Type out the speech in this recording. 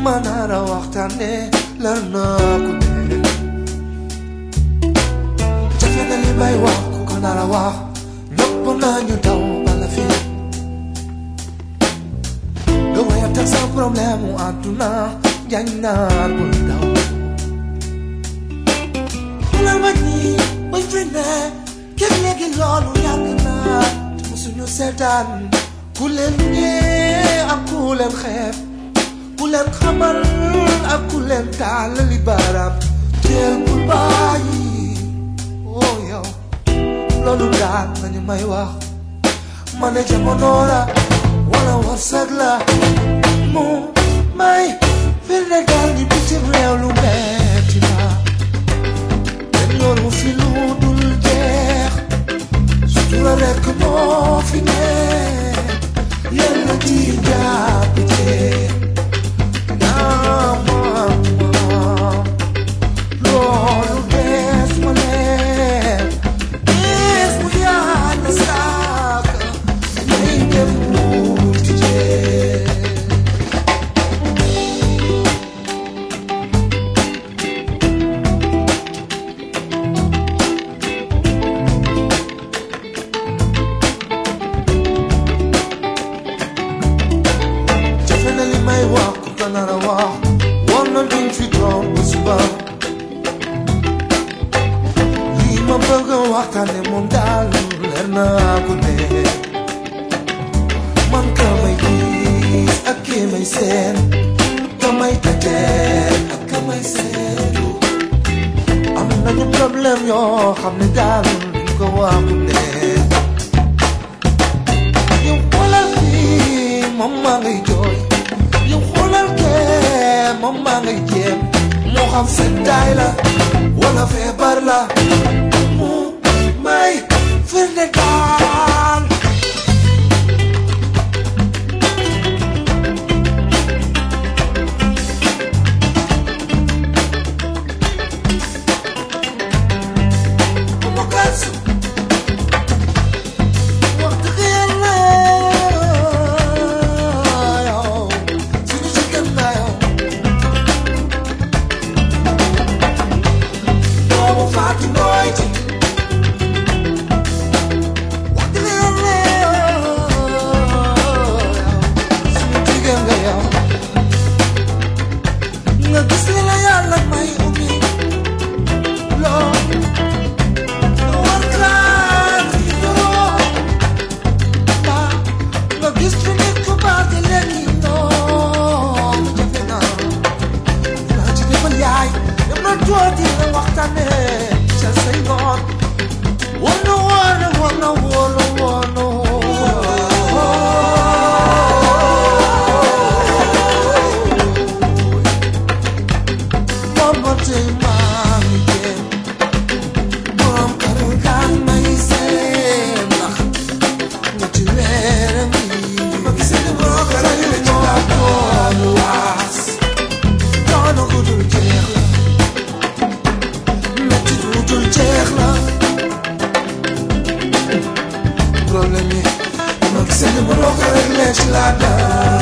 ma nara waxtaane la naa ko ne jafe na li may wax ku ko nara wax ñëpp nañu daw bala fi nga waya teg sa problème mu àdduna jañ naa bul daw la ma ñi bañ fi ne képp léegi loolu yàgg naa te musuñu seetaan ku leen ñee ak ku leen xeeb ku leen xamal ak ku leen taalali baaraam teel bul bàyyi oh yow loolu daal nañu may wax ma ne jamono la wala wërsëg la mu may firnde daal ni bitim réew lu metti la ten yoonu fi lu dul jeex sutura rekk moo fi ne yàlla di jàpp jeex loolu des ma leen des mu yàlla sàkk may dem wuti jeex jafe na li may wax ku ko nar a wax war na duñ fi toog ba suba lii ma bëgg a waxtaane moom daal leer naa ko ne man ka may gis ak ki may seen ka may tajeel ak ka may seetu am nañu problème yoo xam ne daal duñ ko wax ku ne yow xoolal fii moom maa ngay jooy yow xoolal kee moom maa ngay jéem moo xam seddaay la wala feebar la mu may firnde daal mu gàtsu wax dëgg yàlla yow suñu ci gën naa yow doomu faatu nooy ci wax dëgg yàlla suñu ci gën nga yow nga gis li la yàlla may ubbi loo loo war class yi yoroo nga gis fi nit ku baax te léegi noonu jafe na naa ci defal yaay dem na tuuti nga waxtaane ca say ngoon wono wono wono wono wono Mama tey maa ngi jéem borom kër gaan may seen ndax ñetti weer a ngi ma gisee ne borom kër a ngi ci laa doon waas coono gu dul jeex la metti gu dul jeex la problème yi ma gisee ne borom kër a ngi ci laa doon